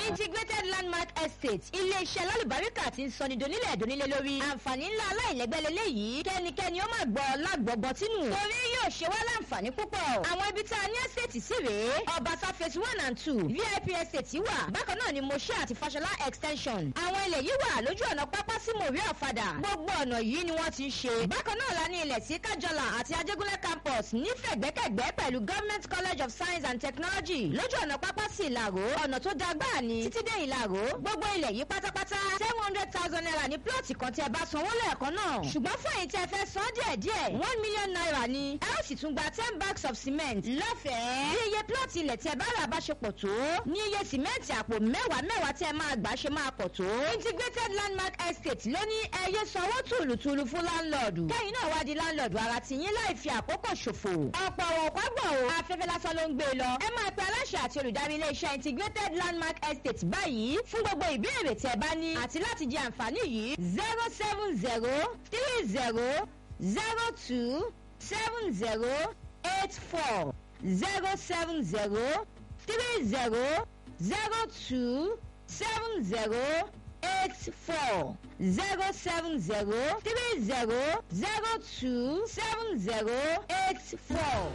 integrated landmark estate ilé-iṣẹ́ lálùbáríkà ti ń sọni donílẹ̀ donílẹ̀ lórí àǹfààní ńlá aláìlẹ́gbẹ́lẹ́lẹ́ yìí kẹ́nikẹ́ni ó máa gbọ́ lágbọ̀gbọ́ tínú torí yóò ṣe wá láǹfààní púpọ̀ àwọn ibi tá a ní estate sí rèé ọbaṣá phase one and two vip estate wà bákan náà ni moshe àti fashola extension àwọn ilẹ̀ yìí wà lójú ọ̀nà pápá sí mòrí ọ̀fadà gbogbo ọ̀nà yìí ni wọ́n ti ń ṣe bákan náà la ní ilẹ̀ sí kájọlà àti ajégúnlẹ̀ campus nífẹ̀gbẹ́kẹ̀gbẹ́ pẹ̀lú government college of science and technology lójú ọ̀nà pápá sí ìlàró ọ̀nà tó da gbáà ni títí dé ìlàró gbogbo ilẹ̀ yìí pátápátá seven hundred thousand naira ní plọ̀tì kan tí ẹ bá sanwó lẹ́ẹ̀kan náà ṣùgbọ́n fún èyí tí ẹ fẹ́ san díẹ̀ díẹ̀ one million naira ni ẹ ó sì tún gba ten bags of cement lọ́fẹ̀ẹ́ bí iye plọ̀tì ilẹ̀ tí ẹ bá rà bá ṣe pọ̀ tó ní iye sìmẹ́ǹtì àpò mẹ́wàá mẹ́wàá tí ẹ máa gbà ṣe máa pọ̀ tó integrated landmark estate ló ní ẹyẹ sanwó tùlùtùlù fún láńlọ́ọ̀dù kẹ́yìn náà wá di láńlọ́ọ̀dù ara ti yín láì fi àkókò ṣòfò ọ̀pọ̀ òkọ́gbọ̀n o afẹ́fẹ́ lásán ló ń gbé e lọ ẹ máa pe aláṣẹ àti olùdarí iléeṣẹ́ integrated landmark estate báyìí fún gbogbo ìbéèrè tí ẹ bá ní àti láti jẹ àǹfààní yìí zero seven zero three zero zero two seven zero eight four zero seven zero three zero zero two seven zero eight four zero seven zero three zero zero two seven zero eight four.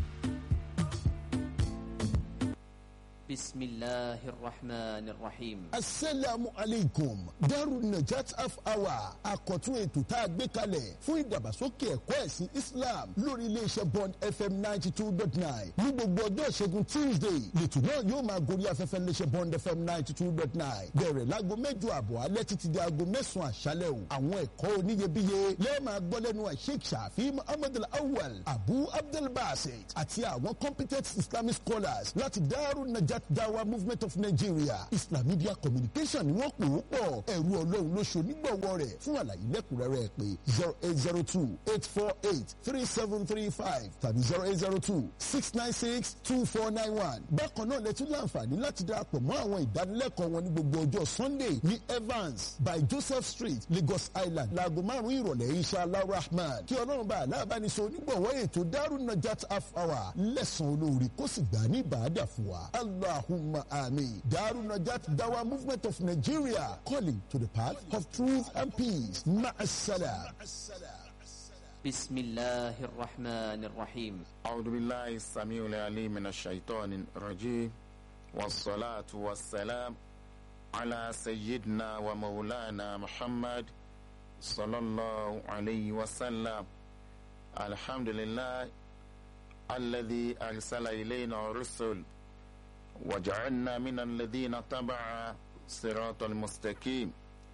بسم الله الرحمن الرحيم asalaamu aleykum daru najat half hour àkọ́tún ètò tá a gbé kalẹ̀ fún ìdàgbàsókè ẹ̀kọ́ ẹ̀sìn islam lórí iléeṣẹ́ bond fm ninety two dot nine ní gbogbo ọjọ́ ìṣẹ́gun tuesday lẹ́tọ̀ náà yóò máa gorí afẹ́fẹ́ iléeṣẹ́ bond fm ninety two dot nine bẹ̀rẹ̀ láago mẹ́jọ àbọ̀ alẹ́ títí di aago mẹ́sàn-án àṣálẹ̀ o àwọn ẹ̀kọ́ oníyebíye lẹ́ẹ̀ máa gbọ́ lẹ́nu sheikh shafi muhammad al-awwal abu abdul basit àti àwọn competent islamic scholars láti daru najat dawa movement of nigeria islam media communication ni wọ́n pè ó pọ̀ ẹ̀rú ọlọ́run ló ṣe onígbọ̀wọ́ rẹ̀ fún àlàyé lẹ́kùnrẹ́rẹ́ pé zero eight zero two eight four eight three seven three five tàbí zero eight zero two six nine six two four nine one. bákan náà lẹ́tún láǹfààní láti darapọ̀ mọ́ àwọn ìdánilẹ́kọ̀ọ́ wọn ní gbogbo ọjọ́ sunday ní evans by joseph street lagos island láago márùn-ún ìrọ̀lẹ́ inshallah rahman kí ọlọ́run bá aláàbánisọ onígbọ̀wọ́ ètò darun najat half hour lẹ́sàn-án olóore kó sì gbà ní ìbàdà fún wa allahumma amin darun najat dawa movement of nigeria calling to the path of truth and peace ma'asala. بسم الله الرحمن الرحيم أعوذ بالله السميع العليم من الشيطان الرجيم والصلاة والسلام على سيدنا ومولانا محمد صلى الله عليه وسلم الحمد لله الذي أرسل إلينا الرسل وجعلنا من الذين تبع صراط المستقيم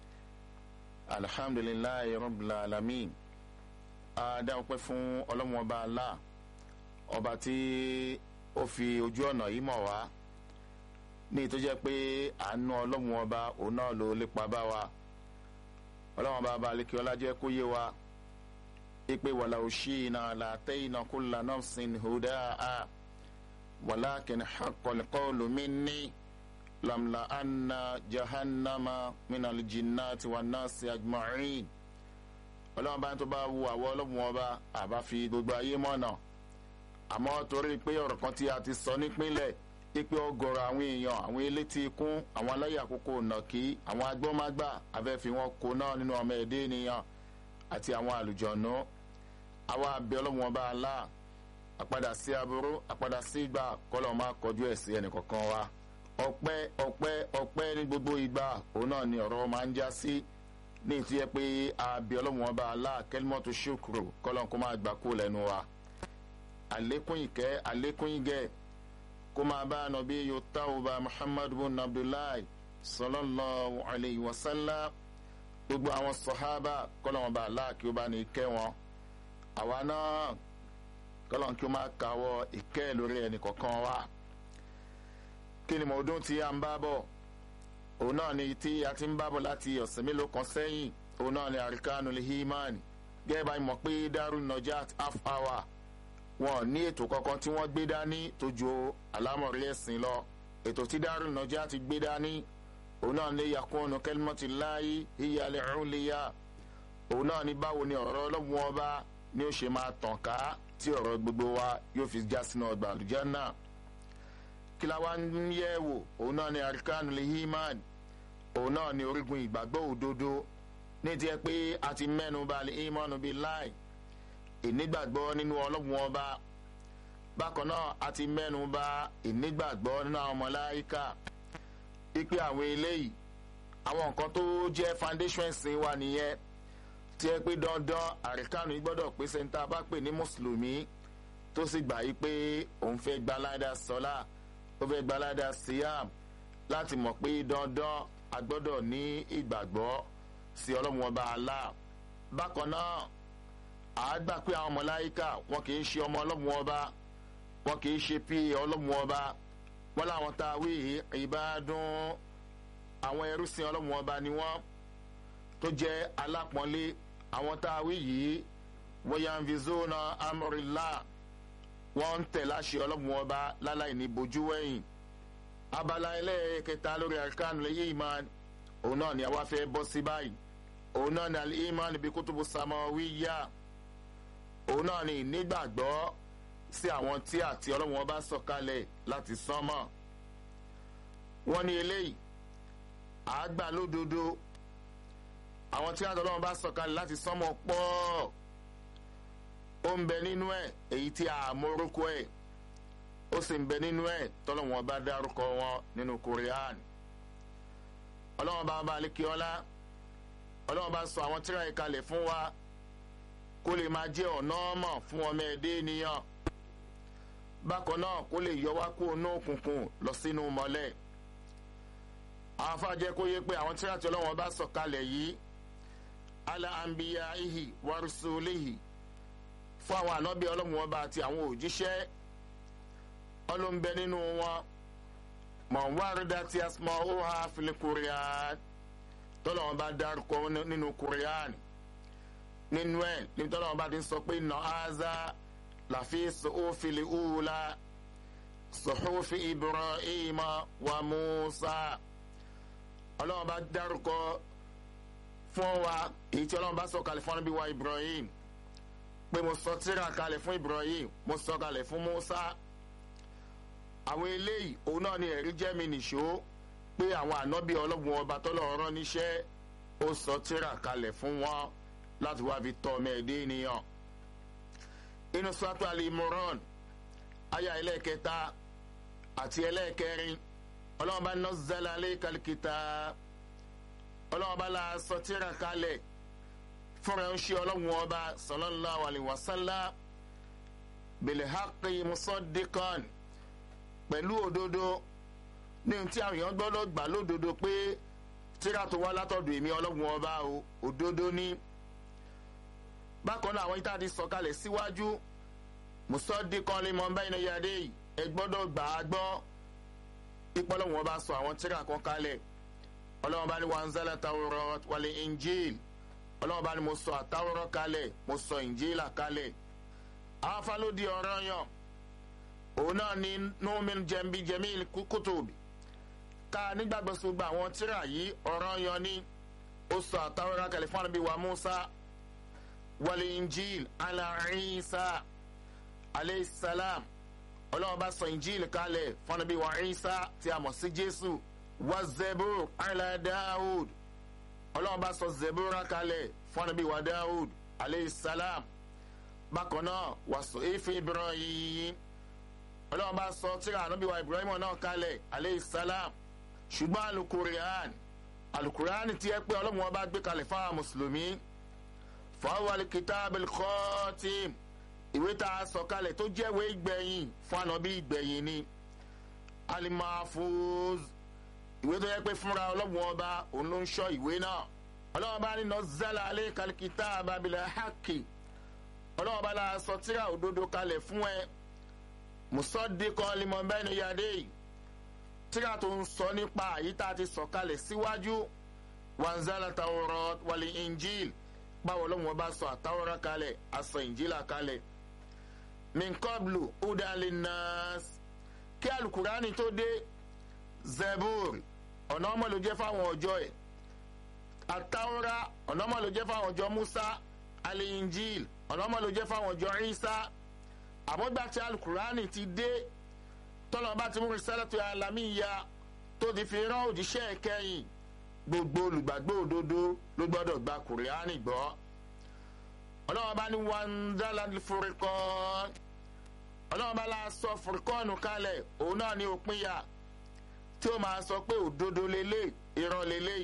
الحمد لله رب العالمين a dá ọpẹ́ fún ọlọ́run ọba Allah ọba tí ó fi ojú ọ̀nà yìí mọ̀ wá ní tó jẹ́ pé àánú ọlọ́run ọba òun náà ló lépa bá wa ọlọ́run ọba abalẹ̀kí ọlájẹ́ kó yé wa ipe wàlà òṣì iná làtẹ́ iná kulla nafsin hudaa walakin haqqal qawlu minni lamla anna jahannama minal jinnati wan nasi ajma'in ọlọ́run bá ń tó bá wu àwọ ọlọ́run ọba àbá fi gbogbo ayé mọ̀nà àmọ́ torí pé ọ̀rọ̀ kan tí a ti sọ nípínlẹ̀ pípé ọgọ́rọ̀ àwọn èèyàn àwọn elétí ikún àwọn aláyè àkókò nàkí àwọn agbọ́mágbà afẹ́fi wọn kó náà nínú ọmọ ẹ̀dẹ́ ènìyàn àti àwọn àlùjọ̀nù àwa abẹ́ ọlọ́run ọba alá àpadà sí aburú àpadà sí ìgbà kọ́lọ́ máa kọjú ẹ̀ sí ẹnìkọ̀ọ̀kan wa ọpẹ́ ọpẹ́ ọpẹ́ ní gbogbo ìgbà òun náà ni ọ̀rọ̀ máa ń já sí ní ìtú yẹ pé àbí ọlọ́run ọba alá kẹlímọ́tò ṣòkòrò kọ́lọ́n kó máa gbà kó lẹ́nu wa àlékún ìkẹ́ àlékún ìgẹ́ kó máa bá nàbí yòótá ọba muhammadu bin abdullahi sallallahu alayhi wa sallam gbogbo àwọn sọ̀hábà kọ́lọ́n ọba alá kí ó bá ní kẹ́ wọn àwa náà kọ́lọ́n kí ó máa kàwọ́ ìkẹ́ lórí ẹnì kọ̀ọ̀kan wa kí ni mọ̀ọ́dún tí a ń bá bọ̀ òun náà ni tí a ti ń bábọ̀ láti ọ̀sẹ̀ mélòó kan sẹ́yìn òun náà ni àríkánu lè hímánì gẹ́gẹ́ bá mọ̀ pé darun najat half hour wọn ní ètò kankan tí wọ́n gbé dání tó ju àlámọ̀rí ẹ̀sìn lọ ètò tí darun najat gbé dání òun náà lè yakunu kẹlmọ́tì láàyè ìyàlẹ̀ ọ̀húnléyà òun náà ni báwo ni ọ̀rọ̀ ọlọ́run ọba ni ó ṣe máa tàn ká tí ọ̀rọ̀ gbogbo wa yóò fi já sínú ọgbà àlùjánnà kí la wá ń yẹ̀ wò òun náà ni arkanul iman òun náà ni orígun ìgbàgbọ́ òdodo ní tiẹ̀ pé a ti mẹ́nu balẹ̀ imanu bíi láì ìnígbàgbọ́ nínú ọlọ́run ọba bákan náà a ti mẹ́nu ba ìnígbàgbọ́ nínú àwọn mọ̀láyíkà ipe àwọn eléyìí àwọn nǹkan tó jẹ́ foundation ẹ̀sìn wa nìyẹn tí ẹ pé dandan àríkànú yìí gbọ́dọ̀ pèsè ní tá a bá pè ní mùsùlùmí tó sì gbà yí pé òun fẹ́ gbalada sọlá ó fẹ́ gbalada siam láti mọ̀ pé dandan a gbọ́dọ̀ ní ìgbàgbọ́ sí ọlọ́run ọba Allah bákan náà àá gbà pé àwọn mọ̀láyíkà wọn kì í ṣe ọmọ ọlọ́run ọba wọn kì í ṣe pí ọlọ́run ọba wọn làwọn tá a wí ìbádùn àwọn ẹrúsìn ọlọ́run ọba ni wọ́n tó jẹ́ alápọ̀nlé àwọn tá a wí yìí wọ́yànvizóna amúrìlá wọ́n ń tẹ̀ láṣẹ ọlọ́run ọba láláì ní bojú wẹ̀yìn abala ẹlẹ́ẹ̀kẹta lórí arkanu iman òun náà ni àwa fẹ́ bọ́ sí báyìí òun náà ni al-iman bí kútùbù samawiyya òun náà ni ìnígbàgbọ́ sí àwọn tí àti ọlọ́run ọba sọ̀kalẹ̀ láti sánmọ̀ wọ́n ní eléyìí àágbà lódodo àwọn tí àti ọlọ́run bá sọ̀kalẹ̀ láti sánmọ̀ pọ̀ ó ń bẹ nínú ẹ̀ èyí tí a mórúkọ ẹ̀ ó sì ń bẹ nínú ẹ̀ tọ́lọ́run ọba dárúkọ wọn nínú korean ọlọ́run bá bá lékè ọlá ọlọ́run bá sọ àwọn tíra ìkalẹ̀ fún wa kó lè máa jẹ́ ọ̀nà ọmọ fún ọmọ ẹ̀dẹ́ ènìyàn bákan náà kó lè yọ wá kó inú òkùnkùn lọ sínú mọ́lẹ̀ àwọn afáàjẹ́ kó yé pé àwọn tíra tí ọlọ́run bá sọ kalẹ̀ yìí ala anbiya ihi warusulihi fún àwọn ànábì ọlọ́run ọba àti àwọn òjíṣẹ́ ọlọ́mbẹ nínú wọn mọ̀nwárìdá tí a sọ ó ha fili korean tọ́lọ́wọ́n bá dárúkọ nínú korean nínú ẹ̀ níbi tọ́lọ́wọ́n bá ti sọ pé nà áza làfi sọ́ọ́fìlì ùwùlà sọ́ọ́fì ibrahim wa musa ọlọ́wọ́n bá dárúkọ fún wa èyí tí ọlọ́wọ́n bá sọ kalẹ̀ fún ọ̀nàbí wa ibrahim pé mo sọ tíra kalẹ̀ fún ibrahim mo sọ kalẹ̀ fún musa àwọn eléyìí òun náà ni ẹ̀rí jẹ́ mi nìṣó pé àwọn ànábì ọlọ́gun ọba tọ́lọ́run rán níṣẹ́ ó sọ tíra kalẹ̀ fún wọn láti wá fi tọ́ ọmọ ẹ̀dẹ́ ènìyàn. inú sọ́tò alimoran aya ẹlẹ́ẹ̀kẹta àti ẹlẹ́ẹ̀kẹrin ọlọ́run bá nọ́ọ̀zẹ́lá lé kàlíkìtà ọlọ́run bá la sọ tíra kalẹ̀ fúnra ń ṣe ọlọ́gun ọba sallallahu alaihi wasallam bil haqqi musaddiqan pẹ̀lú òdodo ní ohun tí àwọn èèyàn gbọ́dọ̀ gbà lódodo pé tíra tó wá látọ̀dọ̀ èmi ọlọ́run ọba o òdodo ní. bákan náà àwọn ìta ti sọ̀kalẹ̀ síwájú mùsọ́dí kan lè mọ báyìí náà yáde yìí ẹ gbọ́dọ̀ gbà á gbọ́ ipò ọlọ́run ọba sọ àwọn tíra kan kalẹ̀ ọlọ́run bá ní wanzala tawrọ wàlẹ injil ọlọ́run bá ní mo sọ àtàwọ̀rọ̀ kalẹ̀ mo sọ injila kalẹ̀ àwọn afálódì ọ̀rọ̀ yàn òun náà ni numin jẹ̀mbi jẹ̀mí kútùbì ká nígbàgbọ́ sí gbogbo àwọn tíra yìí ọ̀rọ̀ yan ni ó sọ àtàwọn kalẹ̀ fún àbí wa musa wàlẹ̀ injil ala isa aleyhisselam ọlọ́run bá sọ injil kalẹ̀ fún àbí wa isa tí a mọ̀ sí jésù wa zebur ala daoud ọlọ́run bá sọ zebur kalẹ̀ fún àbí wa daoud aleyhisselam bákan náà wà sọ efe ibrahim ọlọ́run bá sọ tíra ànábìwá ibrahim náà kalẹ̀ aleyhisselam ṣùgbọ́n alukurian alukurian ti ẹ pé ọlọ́run wọn bá gbé kalẹ̀ fáwọn mùsùlùmí fọwọ́lì kìtàbíl kọ́tìm ìwé tá a sọ kalẹ̀ tó jẹ́wé ìgbẹ̀yìn fún ànábì ìgbẹ̀yìn ni alimafuz ìwé tó yẹ pé fúnra ọlọ́run ọba òun ló ń sọ ìwé náà ọlọ́run bá nínú zala alẹ́ kalikita ababilẹ̀ haki ọlọ́run bá la sọ tíra òdodo kalẹ̀ fún ẹ musọ́díkọ́ limọ̀ bẹ́ẹ̀ ni yadé yìí tíra tó ń sọ nípa àyí tá a ti sọ kalẹ̀ síwájú wanzala tawrọ wàlí injil báwo ló wọn bá sọ àtàwọrọ kalẹ̀ aṣọ injila kalẹ̀ minkoblu udali nas kí alukurani tó dé zebur ọ̀nà ọmọ ló jẹ́ fáwọn ọjọ́ ẹ̀ àtàwọrọ ọ̀nà ọmọ ló jẹ́ fáwọn ọjọ́ musa ali injil ọ̀nà ọmọ ló jẹ́ fáwọn ọjọ́ isa àmọ́gbà tí alukurani ti dé tọ́lọ́ bá ti mú risalatu alamiya tó ti fi rán òjíṣẹ́ kẹ́yìn gbogbo olùgbàgbọ́ òdodo ló gbọ́dọ̀ gba kùrìánì gbọ́ ọlọ́wọ́n bá ní wàndálà fúrikọ́n ọlọ́wọ́n bá la sọ fúrikọ́ọ̀nù kalẹ̀ òun náà ní òpinya tí ó máa sọ pé òdodo lélẹ̀ irọ́ lélẹ̀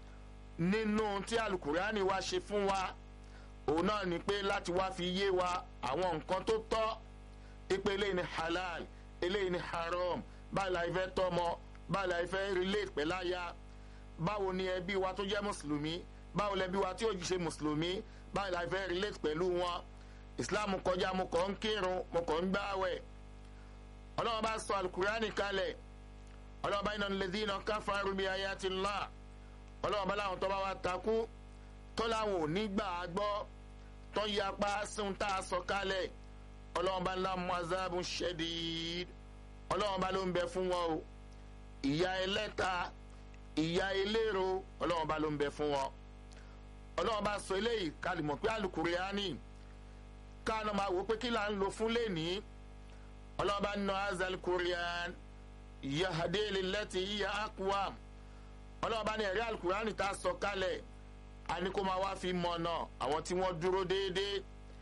nínú tí alukùránì wa ṣe fún wa òun náà ní pé láti wá fi yé wa àwọn nǹkan tó tọ́ ipe eléyìí ni halal eléyìí ni haram báyìí la ìfẹ́ tọmọ báyìí la ìfẹ́ relate pẹ̀láyà báwo ni ẹbí wa tó jẹ́ mùsùlùmí báwo lẹbí wa tí ó ṣe mùsùlùmí báyìí la ìfẹ́ relate pẹ̀lú wọn islam kọjá mo kàn ń kírun mo kàn ń gbáwẹ̀ ọlọ́run bá sọ alukurani kalẹ̀ ọlọ́run bá iná lèdí iná káfáàrú bí ayé ti ńlá ọlọ́run bá láwọn tó bá wa takú tó láwọn ò ní gbà á gbọ́ tó ń yapa síun tá a sọ kalẹ̀ ọlọ́run bá ńlá muazabu shedid ọlọ́run bá ló ń bẹ fún wọn o ìyá ẹlẹ́ta ìyá eléro ọlọ́run bá ló ń bẹ fún wọn ọlọ́run bá sọ eléyìí kálímọ̀ pé alukuriani káàná máa wò pé kí là ń lo fún lẹ́ni ọlọ́run bá nà azal kurian yahadele lẹ́tì yíya akuam ọlọ́run bá ní ẹ̀rí alukuriani tá a sọ kálẹ̀ àní kó máa wá fi mọ̀nà àwọn tí wọ́n dúró déédéé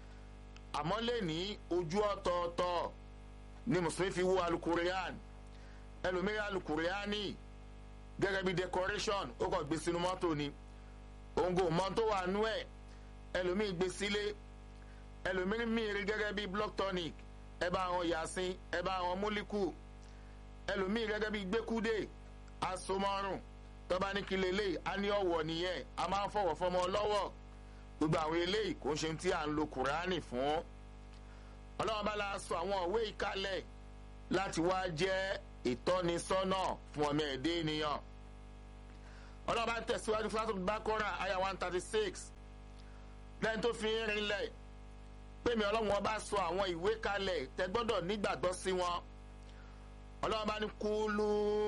àmọ́ lẹ́ni ojú ọ̀tọ̀ọ̀tọ̀ ni mùsùlùmí fi wo alukurian ẹlòmíràn alukuriani gẹ́gẹ́ bí decoration ó kàn gbé sínú mọ́tò ni òǹgò mọ́ tó wà nú ẹ̀ ẹlòmíì gbé sílé ẹlòmíì mìíràn gẹ́gẹ́ bí block tonic ẹ bá àwọn yasin ẹ bá àwọn múlíkù ẹlòmíì gẹ́gẹ́ bí gbẹ́kúdé asomọ́rùn tọ́ba ní kí lélẹ̀ á ní ọ̀wọ̀ nìyẹn a máa ń fọwọ́ fọmọ lọ́wọ́ gbogbo àwọn eléyìí kò ń ṣe tí à ń lo kùránì fún ọlọ́wọ́n bá la sọ àwọn òwe ìkálẹ̀ láti wá jẹ́ ìtọ́nisọ́nà fún ọmọ ẹ̀dẹ́ ènìyàn ọlọ́wọ́n bá tẹ̀síwájú fúlátò bákọ́rà àyà one thirty six lẹ́yìn tó fi ń rinlẹ̀ pé mi ọlọ́wọ́n bá sọ àwọn ìwé kalẹ̀ tẹ gbọ́dọ̀ nígbàgbọ́ sí wọn ọlọ́wọ́n bá ní kúlú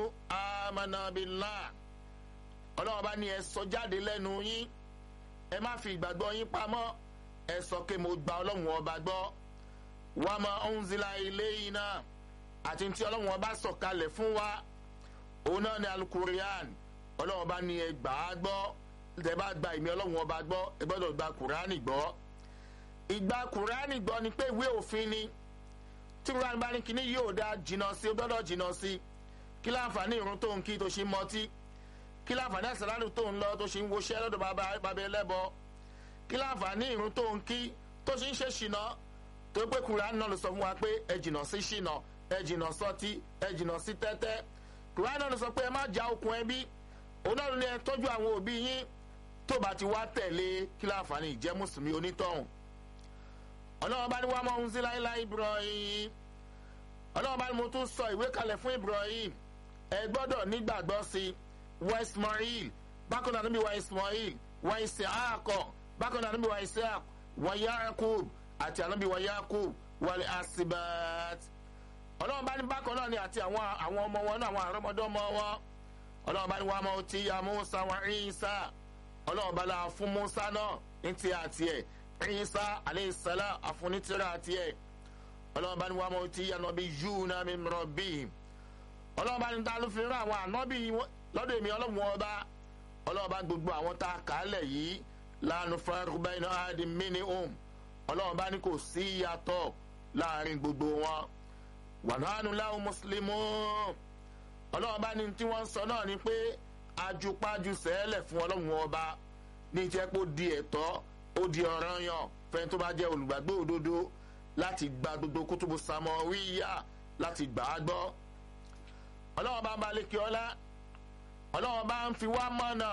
amánàbílà ọlọ́wọ́n bá ní ẹ sọ jáde lẹ́nu yín ẹ má fi ìgbàgbọ́ yín pamọ́ ẹ sọ pé mo gba ọlọ́wọ́n ọba gbọ́ wàá mọ ọ̀húnzìlà ilé yìí náà àti tí ọlọ́wọ́n bá sọ kalẹ̀ fún wa òun náà ní alukurian ọlọ́wọ́n bá ní ẹ gbà á gbọ́ tẹ bá gba ìmí ọlọ́wọ́n ọba gbọ́ ẹ gbọ́dọ̀ gba kùránì gbọ́ ìgbà kùránì gbọ́ ni pé ìwé òfin ni tí kùránì bá ní kíní yóò dá jìnnà sí ó gbọ́dọ̀ jìnnà sí kí láǹfààní ìrún tó ń kí tó ṣe mọtí kí láǹfààní àṣàlálù tó ń lọ tó ṣe ń woṣẹ́ lọ́dọ̀ bàbá bàbá ẹlẹ́bọ kí láǹfààní ìrún tó ń kí tó ṣe ń ṣe ṣìnà tó pé kùránì náà ló sọ fún wa pé ẹ jìnnà sí ṣìnà ẹ jìnnà sọtí ẹ jìnnà sí tẹ́tẹ́ kùránì náà ló sọ pé ẹ má já okùn ẹbí òun náà ló ní ẹ tọ́jú àwọn òbí yín tó bá ti wá tẹ̀lé kí láǹfààní ìjẹ́ mùsùlùmí onítọ̀hún ọlọ́wọ́n bá ní wàá mọ̀ ohun sí láíláí ibrahim ọlọ́wọ́n bá ní mo tún sọ ìwé kalẹ̀ fún ibrahim ẹ gbọ́dọ̀ nígbàgbọ́ sí wa ismail bákan náà níbi wa ismail wa isaakọ bákan náà níbi wa isaak wa yakub àti ànábi wa yakub wàlẹ̀ asibat ọlọ́wọ́n bá ní bákan náà ni àti àwọn àwọn ọmọ wọn náà àwọn àrọ́mọdọ́mọ wọn ọlọ́wọ́n bá ní wàá mọ̀ ti ya musa wa isa ọlọ́wọ́n bá la fún musa náà ní ti àti ẹ̀ isa aleṣala afunitira tiẹ ọlọ́run bá ní wàá mọ̀ tí ànábì yúna mi mìíràn bí ọlọ́run bá ní ta ló fi rán àwọn ànábì lọ́dọ̀ èmi ọlọ́run ọba ọlọ́run bá gbogbo àwọn tá a kà á lẹ̀ yìí lánàá fúnra iná adi mini home ọlọ́run bá ní kò sí ìyàtọ̀ láàrin gbogbo wọn wàhánù láwọn mùsùlùmí ọlọ́run bá ní tí wọ́n sọ náà ni pé ajupájú sẹ́ẹ̀lẹ̀ fún ọlọ́run ọba ní ìjẹ́ pé ó di ẹ̀tọ́ ó di ọ̀ràn yàn fẹ́ni tó bá jẹ́ olùgbàgbé òdodo láti gba gbogbo kútùbù sàmọ́ wíyà láti gbà á gbọ́. ọlọ́wọ́n bá ń ba lékè ọlá ọlọ́wọ́n bá ń fi wá mọ́nà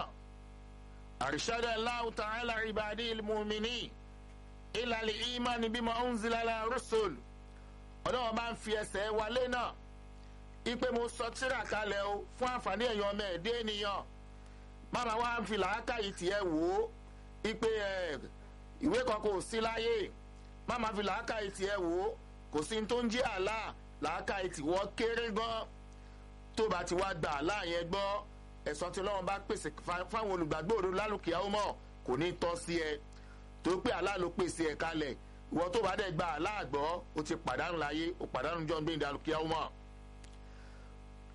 àrísádà láwùtà ẹ̀là ìbàdí ìlmùmíní ìlàlẹ̀ ìmánì bímọ ọ̀nzìlálà rọ́sọ̀l ọlọ́wọ́n bá ń fi ẹsẹ̀ wálé náà ipe mo sọ tíra kalẹ̀ o fún àǹfààní èèyàn ọmọ ẹ̀dẹ́ ènìyàn máma wá ń fi làákàyè tiẹ̀ wò ó ipe ẹ ìwé kan kò sí láyé má máa fi làákàyè tiẹ̀ wò ó kò sí tó ń jẹ́ àlá làákàyè tiwọ́ kéré gan tó bá ti wá gba àlá yẹn gbọ́ ẹ̀sán tí ọlọ́run bá pèsè fáwọn olùgbàgbọ́ òdo lálùkìá ó mọ̀ kò ní tọ́ sí ẹ tó pé àlá ló pèsè ẹ kalẹ̀ ìwọ tó bá dẹ̀ gba àlá àgbọ́ ó ti pàdánù láyé ó pàdánù jọ́ gbé ìdálùkìá ó mọ̀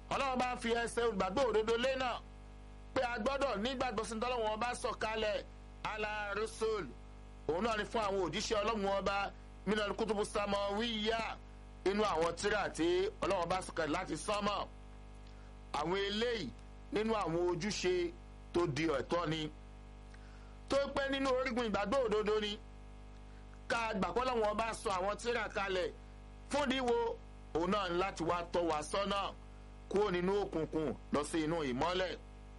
ọlọ́run bá fi ẹsẹ̀ olùgbàgbọ́ òdodo lé náà pé a gbọ́dọ̀ nígbàgbọ́ sí tọ́lọ́run ọba sọ̀kalẹ̀ ala rasul òun náà ni fún àwọn òjíṣẹ́ ọlọ́run ọba minal kutubu samawiyya inú àwọn tírà tí ọlọ́run bá sọ̀kalẹ̀ láti sánmọ̀ àwọn eléyìí nínú àwọn ojúṣe tó di ẹ̀tọ́ ni tó pẹ́ nínú orígun ìgbàgbọ́ òdodo ni ká gbàgbọ́ lọ́wọ́ ọba sọ àwọn tírà kalẹ̀ fúndínwó òun náà ní láti wá tọ́ wa sọ́nà kúrò nínú òkùnkùn lọ sí inú ìmọ́lẹ̀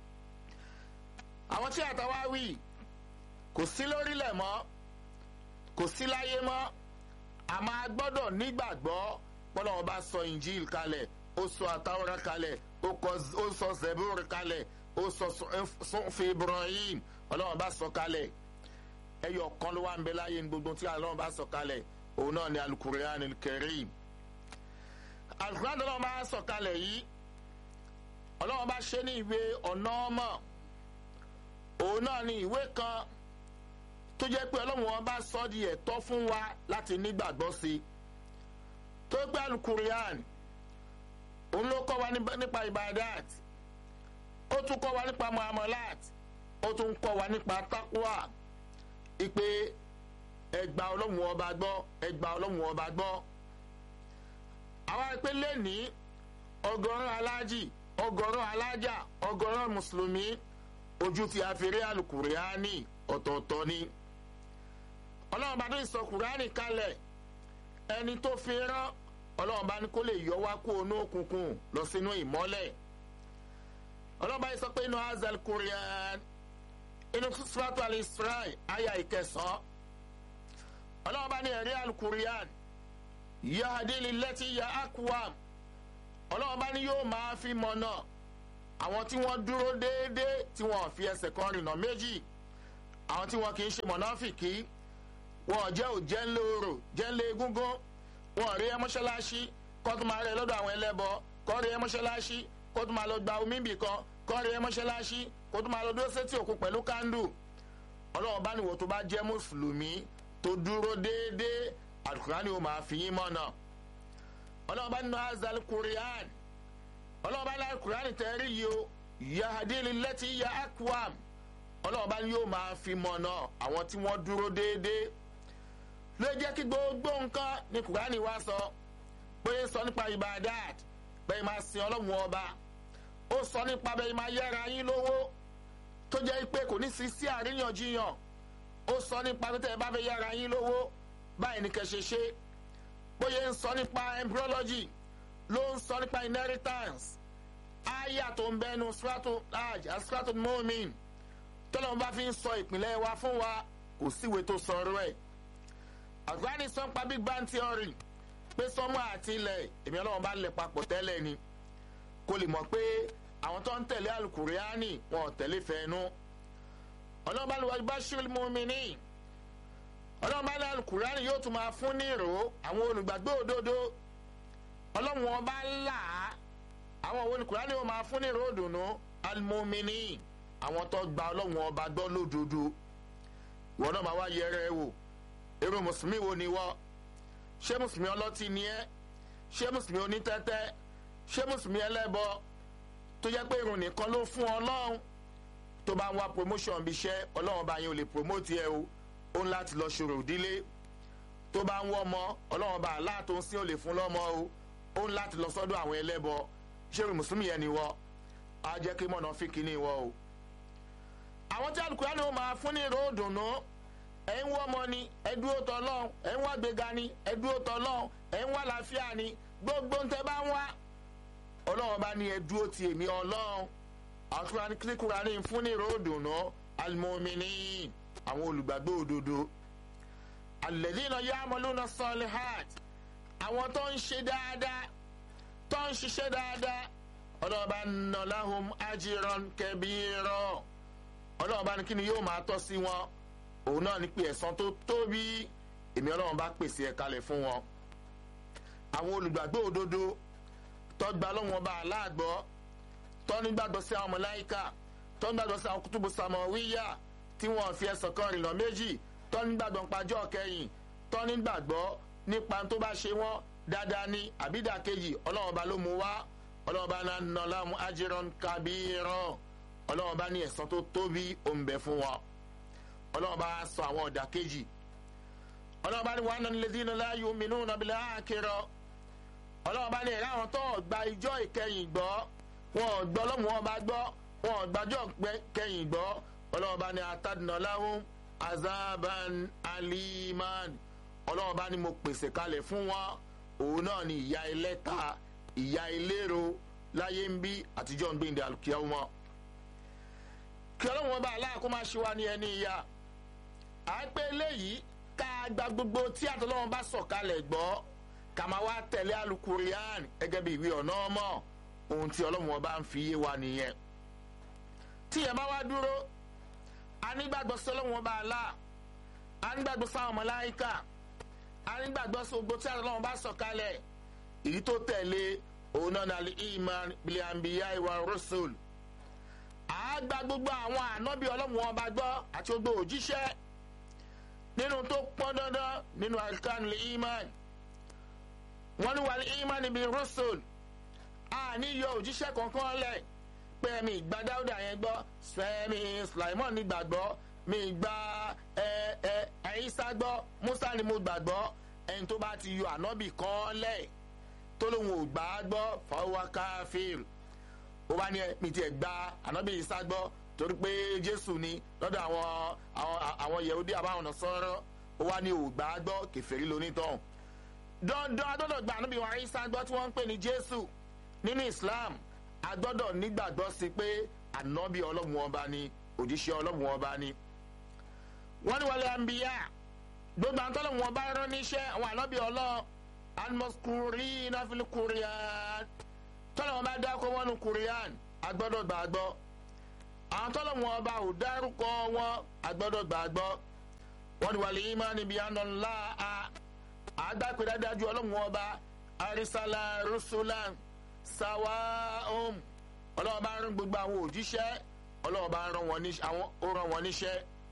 àwọn tí àtàwá wì kò sí lórílẹ̀ mọ́ kò sí láyé mọ́ àmọ́ a gbọ́dọ̀ nígbàgbọ́ pọ́lọ́wọ́n bá sọ injil kalẹ̀ ó sọ àtàwọ́rá kalẹ̀ ó sọ zebur kalẹ̀ ó sọ sọfì ibrahim ọlọ́wọ́n bá sọ kalẹ̀ ẹyọ kan ló wà ń bẹ láyé ní gbogbo tí ọlọ́wọ́n bá sọ kalẹ̀ òun náà ni alukurian kẹrim alukurian ọlọ́wọ́n bá sọ kalẹ̀ yìí ọlọ́wọ́n bá ṣe ní ìwé ọ̀nà ọmọ òun náà ni ìwé kan tó jẹ́ pé ọlọ́wọ́n bá sọ di ẹ̀tọ́ fún wa láti nígbàgbọ́ sí i tó gbé alukurian òun ló kọ́ wa nípa ibadat ó tún kọ́ wa nípa muamalat ó tún kọ́ wa nípa takwa ipe ẹgbà ọlọ́run ọba gbọ́ ẹgbà ọlọ́run ọba gbọ́ àwa pé lẹ́ni ọgọ́rùn alájì ọgọ́rùn alájà ọgọ́rùn mùsùlùmí ojú ti àfẹ́rẹ́ alukuriani ọ̀tọ̀ọ̀tọ̀ ni ọlọ́run bá tó sọ kùránì kalẹ̀ ẹni tó fi rán ọlọ́run bá ní kó lè yọ wá kó onú òkùnkùn lọ sínú ìmọ́lẹ̀ ọlọ́run bá yìí sọ pé inú azal korean inú suratul al-Isra aya ìkẹsàn ọlọ́run bá ní ẹ̀rí al-Qur'an yahadili lẹ́tí ya akwam ọlọ́run bá ní yóò máa fi mọ̀nà àwọn tí wọ́n dúró déédéé tí wọ́n fi ẹsẹ̀ kan rìnà méjì àwọn tí wọ́n kì í ṣe mọ̀nàfìkì wọn jẹ́ ò jẹ́ ńlẹ̀ orò jẹ́ ńlẹ̀ egúngún wọn rí ẹ mọ́ṣáláṣí kó tó máa rẹ lọ́dọ̀ àwọn ẹlẹ́bọ kó rí ẹ mọ́ṣáláṣí kó tó máa lọ gba omi bì kan kó rí ẹ mọ́ṣáláṣí kó tó máa lọ dúró sétí òkun pẹ̀lú kándù ọlọ́run bá níwò tó bá jẹ́ mùsùlùmí tó dúró déédéé àlùkùránì ó máa fi yín mọ̀nà ọlọ́run bá nínú azal kurian ọlọ́run bá ní àlùkùránì tẹ́rí yìí o yahadili lẹ́tí ya akwam ọlọ́run bá ní yóò máa fi mọ̀nà àwọn tí wọ́n dúró déédéé ló jẹ́ kí gbogbo nǹkan ní kùránì wá sọ pé sọ nípa ibadat bẹ́ẹ̀ máa sin ọlọ́run ọba ó sọ nípa bẹ́ẹ̀ máa yára yín lówó tó jẹ́ pé kò ní sí sí àríyànjiyàn ó sọ nípa pé tẹ́ ẹ bá fẹ́ yára yín lówó báyìí ní kẹ́ ṣe ṣe bóyá ń sọ nípa embryology ló ń sọ nípa inheritance aya tó ń bẹnu stratum large and stratum momin tọ́lọ́mù bá fi ń sọ ìpínlẹ̀ wa fún wa kò síwèé tó sọ̀rọ̀ ẹ̀ àgbáni sọ nípa big bang theory pé sọ́mọ́ àti ilẹ̀ èmi ọlọ́run bá lẹ̀ papọ̀ tẹ́lẹ̀ ni kó lè mọ̀ pé àwọn tó ń tẹ̀lé alukuriani wọn ò tẹ̀lé fẹ́ẹ́nu ọlọ́run bá lè wájú bá ṣírí mùmíní ọlọ́run bá lè alukuriani yóò tún máa fún ní ìró àwọn olùgbàgbọ́ òdodo ọlọ́run wọn bá là á àwọn òun olùkuriani yóò máa fún ní ìró òdùnnú alimumini àwọn tó gba ọlọ́run ọba gbọ́ lódodo ìwọ náà máa wá yẹrẹ ẹ wò irú mùsùlùmí wo ni wọ́ ṣé mùsùlùmí ọlọ́tí ni ẹ́ ṣé mùsùlùmí onítẹ́tẹ́ ṣé mùsùlùmí ẹlẹ́bọ tó jẹ́ pé irun nìkan ló fún ọlọ́run tó bá ń wá promotion bí iṣẹ́ ọlọ́run bá yẹn ò lè promote ẹ o ó ń láti lọ ṣòro ìdílé tó bá ń wọ́ ọmọ ọlọ́run bá aláà tó ń sín ò lè fún lọ́mọ o ó ń láti lọ sọ́dọ̀ àwọn ẹlẹ́bọ ṣé irun mùsùlùmí yẹn ni wọ́ á jẹ́ kí mọ̀nà fi kíní wọ́ o. àwọn tí alukóra ni ó máa fún ní ìró òdùnnú ẹ̀ ń wọ́ ọmọ ni ẹ̀ dúró tọ́ lọ́hùn ẹ̀ ń wá gbéga ni ẹ̀ dúró tọ́ lọ́hùn ẹ̀ ń wá làáfíà ni gbogbo ń tẹ́ bá ń wá ọlọ́run bá ní ẹ dúró ti èmi ọlọ́run àtúrà ní kíkúra ní fún ní ròdùnú alimomini àwọn olùgbàgbọ́ òdodo alẹ́dínà yàmọ́lúnà sọ́ọ́lìhàt àwọn tó ń ṣe dáadáa tó ń ṣiṣẹ́ dáadáa ọlọ́run bá nà láhùn ajíran kẹbíirọ́ ọlọ́run bá ní kí ni yóò máa tọ́ sí wọn òun náà ní pé ẹ̀san tó tóbi èmi ọlọ́run bá pèsè ẹ̀ kalẹ̀ fún wọn àwọn olùgbàgbọ́ òdodo tọ́gbà lọ́wọ́n bá aláàgbọ́ tọ́nígbàgbọ́ sí àwọn mọ̀láìkà tọ́nígbàgbọ́ sí àwọn kútùbù sàmọ̀wíyà tí wọ́n fi ẹsẹ̀ kan rìnà méjì tọ́nígbàgbọ́ pàjọ́ kẹyìn tọ́nígbàgbọ́ nípa tó bá ṣe wọ́n dáadáa ní àbídàkejì ọlọ́wọ́n bá ló mú wá ọlọ́run bá náà nà láàmú ajiran kabirọ́ ọlọ́run bá ní ẹ̀sán tó tóbi òǹbẹ fún wọn ọlọ́run bá sọ àwọn ọ̀dà kejì ọlọ́run bá ní wàá nà nílẹ̀ dínà láàyò mìíràn nàbílẹ̀ àkèrọ ọlọ́run bá ní ẹ̀rọ àwọn tó gba ìjọ ìkẹyìn gbọ́ wọn ò gbọ́ lọ́mù wọn bá gbọ́ wọn ò gbàjọ́ kẹyìn gbọ́ ọlọ́run bá ní atadùnàláhùn azaban aliman ọlọ́run bá ní mo pèsè kalẹ̀ fún wọn òun náà ní ìyá ẹlẹ́ta ìyá ìlérò láyé ń bí àtijọ́ ń gbéǹde àlùkìyà wọn. kí ọlọ́run wọn bá aláàkó máa ṣe wá ní ẹni ìyá à ń pé eléyìí ká gba gbogbo tí àtọ́lọ́run bá sọ̀kalẹ̀ gbọ́ ká máa wá tẹ̀lé alukurian gẹ́gẹ́ bí ìwé ọ̀nà ọmọ ohun tí ọlọ́run wọn bá ń fi yé wa nìyẹn. tí ìyẹn bá wá dúró a nígbàgbọ́ sí ọlọ́run wọn bá alá a nígbàgbọ́ sáwọn mọ̀láyíkà a nígbàgbọ́ sí gbogbo tí àtọ́lọ́run bá sọ̀kalẹ̀ èyí tó tẹ̀lé òun náà nàlẹ́ iman biliambiya ìwà rusul àágbá gbogbo àwọn ànábì ọlọ́run ọba gbọ́ àti gbogbo òjíṣẹ́ nínú tó pọ́n dandan nínú àríkànlè iman wọ́n ní wàlẹ́ iman ibi rusul àní yọ òjíṣẹ́ kankan lẹ̀ pé mi ìgbà dáúdà yẹn gbọ́ fẹ́mi sulaimon ní gbàgbọ́ mi ìgbà ẹ ẹ ẹ̀yísá gbọ́ musa ni mo gbàgbọ́ ẹni tó bá ti yọ ànábì kan lẹ̀ tó lóun ò gbà á gbọ́ fọwọ́ káfíìr ó bá ní mi tiẹ̀ gba ànábì Ìsá gbọ́ torí pé Jésù ni lọ́dọ̀ àwọn àwọn àwọn Yẹhudi àbáwọn ọ̀nà sọ̀rọ̀ ó wá ní ò gbà á gbọ́ kẹfẹ́rí lonítàn dandan agbọ́dọ̀ gba ànábì wa Ìsá gbọ́ tí wọ́n ń pè ní Jésù nínú Islam agbọ́dọ̀ nígbàgbọ́ sí pé ànábì ọlọ́run ọba ni òjíṣẹ́ ọlọ́run ọba ni wọ́n ní wọlé àǹbíyá gbogbo àtọ́lọ́run ọba rán níṣẹ́ àwọn ànábì ọlọ́run almaskurina fil kuriyan tọ́lọ̀ wọn bá dákọ̀ wọn nu kuriyan agbọ́dọ̀ gbàgbọ́ àwọn tọ́lọ̀ wọn bá ò dárúkọ wọn agbọ́dọ̀ gbàgbọ́ wọn ni wàlẹ̀ ìmọ̀ níbi àná ńlá a àgbàpẹ́ dájú ọlọ́run wọn bá arísàlá rusulan sawa om ọlọ́run bá rán gbogbo àwọn òjíṣẹ́ ọlọ́run bá rán wọn níṣẹ́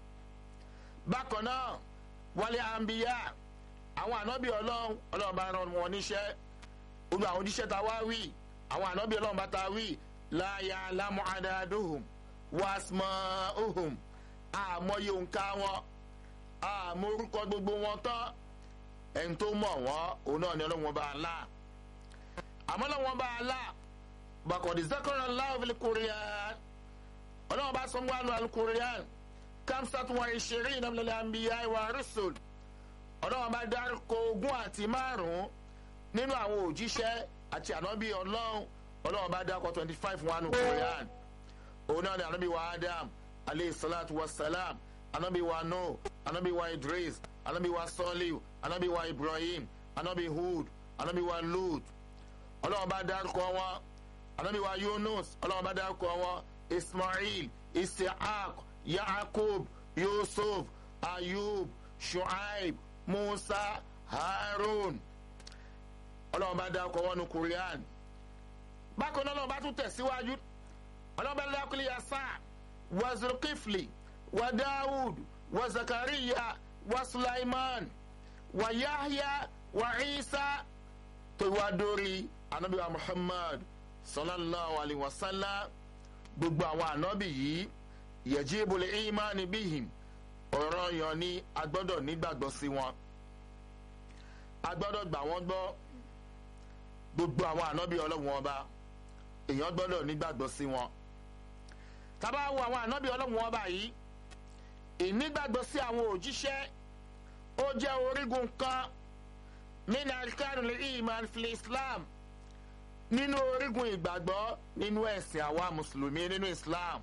bákan náà wàlẹ̀ àǹbíyá àwọn ànábì ọlọ́run ọlọ́run bá rán wọn níṣẹ́ gbogbo àwọn òjíṣẹ́ ta wá wí àwọn ànábì ọlọ́run bá ta wí láyà lámú àdáadóhùn wàásùmọ̀ ohùn àmọye òǹkà wọn àmọ́ orúkọ gbogbo wọn tán ẹni tó mọ̀ wọ́n òun náà ni ọlọ́run bá là àmọ́ ọlọ́run bá là bàkọ̀dé zakara láwùjọ kúrìyàn ọlọ́run bá sọ wọn lọ kúrìyàn kamsat wa ìṣeré ìnáwó àmbíyá ìwà rúṣùl ọlọ́run bá dárúkọ ogún àti márùn-ún nínú àwọn òjíṣẹ́ àti ànábì ọlọ́run ọlọ́run bá dárúkọ twenty five wọnú korean òun náà ni ànábì wa adam aleyhi salatu wa salam ànábì wa no ànábì wa idris ànábì wa soliu ànábì wa ibrahim ànábì hud ànábì wa lut ọlọ́run bá dárúkọ wọn ànábì wa yunus ọlọ́run bá dárúkọ wọn ismail isiaq yaakub yusuf ayub shuaib musa harun ọlọ́run bá dákọ̀ wọnú korean bákan náà ọlọ́run bá tún tẹ̀síwájú ọlọ́run bá dákọ̀ lè yasa wa zulkifli wa dawud wa zakariya wa sulaiman wa yahya wa isa tó wá dórí anabi wa muhammad sallallahu alayhi wa sallam gbogbo àwọn anabi yìí yajibu li imani bihim ọ̀rọ̀ yan ni a gbọ́dọ̀ nígbàgbọ́ sí wọn a gbọ́dọ̀ gbà wọ́n gbọ́ gbogbo àwọn ànábì ọlọ́run ọba èèyàn gbọ́dọ̀ nígbàgbọ́ sí wọn tábà wo àwọn ànábì ọlọ́run ọba yìí ìnígbàgbọ́ sí àwọn òjíṣẹ́ ó jẹ́ orígun kan nínú alikarun iman fil islam nínú orígun ìgbàgbọ́ nínú ẹ̀sìn àwa mùsùlùmí nínú islam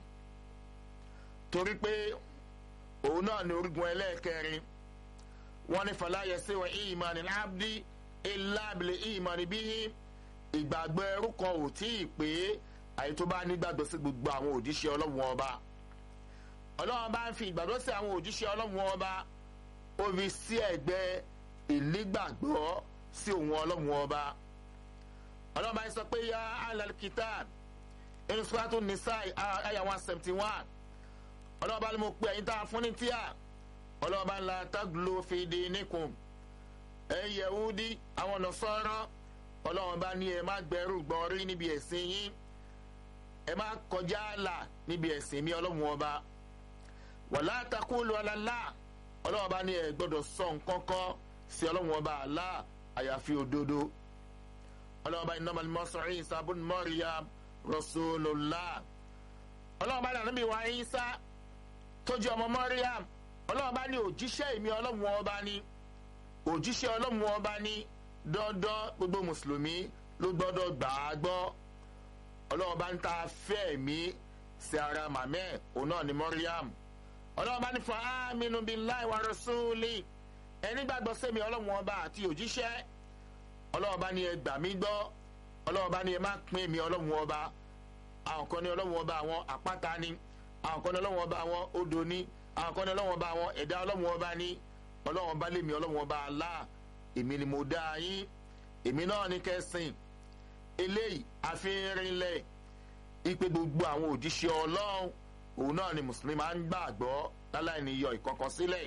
torí pé òun náà ní orígun ẹlẹ́ẹ̀kẹrin wọ́n ní fàlàyé sí wọn ìmọ̀ ní abdi ìlàbìlẹ̀ ìmọ̀ níbí ìgbàgbọ́ ẹrú kan ò tí ì pé àyè tó bá nígbàgbọ́ sí gbogbo àwọn òjíṣẹ́ ọlọ́run ọba ọlọ́run bá ń fi ìgbàgbọ́ sí àwọn òjíṣẹ́ ọlọ́run ọba ó fi sí ẹ̀gbẹ́ ìnígbàgbọ́ sí òun ọlọ́run ọba ọlọ́run bá ń sọ pé yá alàlùkítà inú sùpàtù nìsáì àyà one seventy one ọlọ́run bá ní mo pe ẹ̀yin tá a fún ní tíà ọlọ́run bá ń la tágùlò fìdí nìkùn ẹ̀ yẹ̀wúdí àwọn nọ̀sọ́rọ́ ọlọ́run bá ní ẹ má gbẹrù gbọ́n rí níbi ẹ̀sìn yín ẹ má kọjá àlà níbi ẹ̀sìn mi ọlọ́run ọba wàlá takulu alala ọlọ́run ọba ní ẹ gbọ́dọ̀ sọ nǹkan kan sí ọlọ́run ọba àlá àyàfi òdodo ọlọ́run ọba innamal masihu Isa bun Maryam rasulullah ọlọ́run ọba ní ànábì wa Isa tó jẹ́ ọmọ Maryam ọlọ́run bá ní òjíṣẹ́ èmi ọlọ́run ọba ní òjíṣẹ́ ọlọ́run ọba ní dandan gbogbo mùsùlùmí ló gbọ́dọ̀ gbà á gbọ́ ọlọ́run bá ń ta fẹ́ mi sí ara màmẹ́ òun náà ní Maryam ọlọ́run bá ní fa aminu billahi wa rasuli ẹni gbàgbọ́ sẹ́mi ọlọ́run ọba àti òjíṣẹ́ ọlọ́run bá ní ẹ gbà mí gbọ́ ọlọ́run bá ní ẹ má pín mi ọlọ́run ọba àwọn kan ní ọlọ́run ọba àwọn àpáta ni àwọn kan ní ọlọ́run ọba àwọn odò ni àwọn kan ní ọlọ́run ọba àwọn ẹ̀dá ọlọ́run ọba ní ọlọ́run ọba lèmi ọlọ́run ọba Allah èmi ni mo dá yín èmi náà ní kẹsìn eléyìí àfihànrinlẹ̀ ipe gbogbo àwọn òjíṣẹ́ ọlọ́run òun náà ni mùsùlùmí máa ń gbàgbọ́ láláì ní yọ ìkọ̀kan sílẹ̀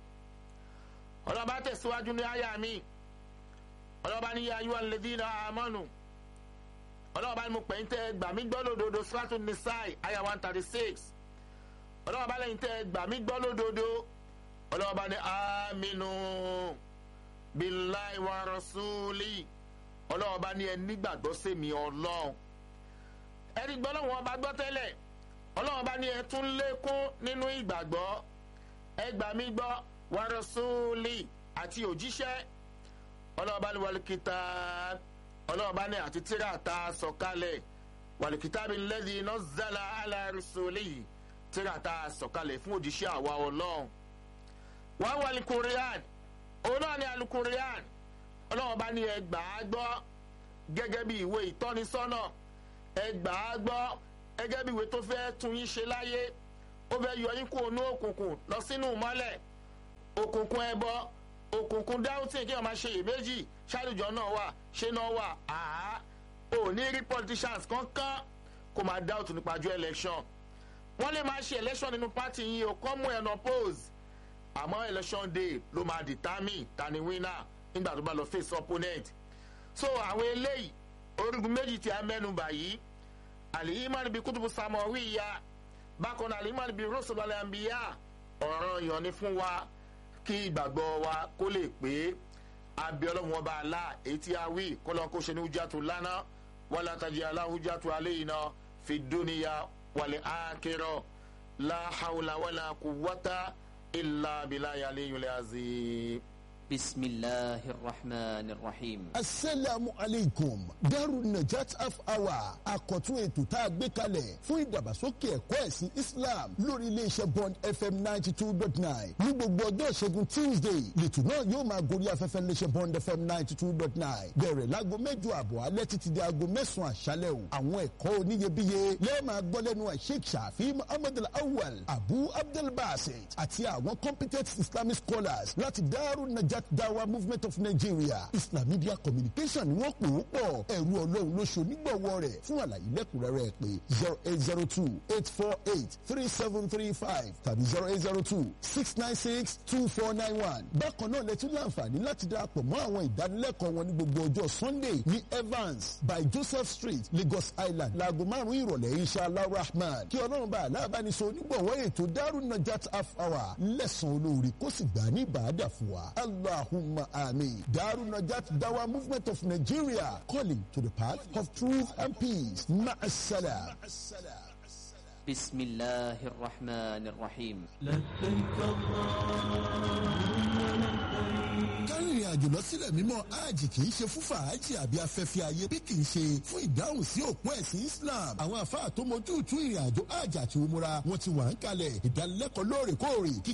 ọlọ́run bá tẹ̀síwájú ní àyà mi ọlọ́run bá ní yá ayúwa lẹ́dínà àmọ́nù ọlọ́run bá ní mo pè ń tẹ́ gbà mí gbọ́ lódodo suratul nisai àyà one thirty six ọlọ́run bá lẹ́yìn tẹ́ gbà mí gbọ́ lódodo ọlọ́run bá ní aminu billahi wa rasuli ọlọ́run bá ní ẹ nígbàgbọ́ sèmi ọlọ́run ẹni gbọ́ lọ́wọ́ ọba gbọ́ tẹ́lẹ̀ ọlọ́run bá ní ẹ tún lékún nínú ìgbàgbọ́ ẹ gbà mí gbọ́ wa rasuli àti òjíṣẹ́ ọlọ́run bá ní wàlùkìtà ọlọ́run bá ní àti tíra ta sọ̀kalẹ̀ wàlùkìtà bí lẹ́dí iná zala ala rasuli tíra ta sọ̀kalẹ̀ fún òjíṣẹ́ àwa ọlọ́run wọ́n wà lùkùrìàn òun náà ní alùkùrìàn ọlọ́run bá ní ẹ gbà á gbọ́ gẹ́gẹ́ bí ìwé ìtọ́nisọ́nà ẹ gbà á gbọ́ gẹ́gẹ́ bí ìwé tó fẹ́ tún yín ṣe láyé ó fẹ́ yọ yín kúrò ní òkùnkùn lọ sínú mọ́lẹ̀ òkùnkùn ẹbọ òkùnkùn dáhùntì kí wọ́n máa ṣe iyèméjì ṣáàlùjọ náà wà ṣé náà wà àá ò ní rí politicians kankan kó máa dáhùntì nípa ju election wọ́n lè máa ṣe election nínú party yìí ò kọ́ mú ẹ̀nà pose àmọ́ election day ló máa determine ta ni winner nígbà tó bá lọ face opponent so àwọn eléyìí orígun méjì tí a mẹ́nu bà yìí àlìyímánì bíi kútùbù sàmọ̀wí ya bákan náà àlìyímánì bíi rọ́sọ̀lọ́lẹ̀ àmbíyá ọ̀ràn yàn ni fún wa kí ìgbàgbọ́ wa kó lè pé abiyọ́lọ́mù ọba àlá èyí tí a wí kọ́lọ́n kó ṣe ní hujjatu lánà wàlá tajì àlá hujjatu alayna fi dúníyà wàlẹ̀ àkérò láhàwùlà wàlà kùwọ́tà ìlà bìláyà lẹ́yìn lẹ́yìn بسم الله الرحمن الرحيم asalaamu aleykum daru najat half hour àkọ́tún ètò tá a gbé kalẹ̀ fún ìdàgbàsókè ẹ̀kọ́ ẹ̀sìn islam lórí iléeṣẹ́ bond fm ninety two dot nine ní gbogbo ọjọ́ ìṣẹ́gun tuesday lẹ́tù náà yóò máa gorí afẹ́fẹ́ iléeṣẹ́ bond fm ninety two dot nine bẹ̀rẹ̀ láago mẹ́jọ àbọ̀ alẹ́ títí di aago mẹ́sàn-án àṣálẹ̀ o àwọn ẹ̀kọ́ oníyebíye lẹ́ẹ̀ máa gbọ́ lẹ́nu sheikh shafi muhammad al-awwal abu abdul basit àti àwọn competent islamic scholars láti daru najat Najat Dawa Movement of Nigeria Islam Media Communication ni wọ́n pè ó pọ̀ ẹ̀rú ọlọ́run ló ṣe onígbọ̀wọ́ rẹ̀ fún àlàyé lẹ́kùnrẹ́rẹ́ pé zero eight zero two eight four eight three seven three five tàbí zero eight zero two six nine six two four nine one. bákan náà lẹ́tún láǹfààní láti darapọ̀ mọ́ àwọn ìdánilẹ́kọ̀ọ́ wọn ní gbogbo ọjọ́ Sunday ní Evans by Joseph Street Lagos Island láago márùn-ún ìrọ̀lẹ́ inshallah rahman kí ọlọ́run bá aláàbánisọ onígbọ̀wọ́ ètò Darun Najat half hour lẹ́sàn-án olóore kó sì gbà ní ìbàdà fún wa. Allahumma amin. Darun Najat Dawa Movement of Nigeria calling to the path of truth and peace. Ma'assalam. بسم الله الرحمن الرحيم kárìnrìn àjò lọ sílẹ̀ mímọ́ hajj kì í ṣe fún fàájì àbí afẹ́fẹ́ ayé bí kì í ṣe fún ìdáhùn sí òpó ẹ̀sìn Islam àwọn àfáà tó mojú tú ìrìn àjò hajj àti umura wọn ti wà ń kalẹ̀ ìdánilẹ́kọ̀ọ́ lóòrèkóòrè kí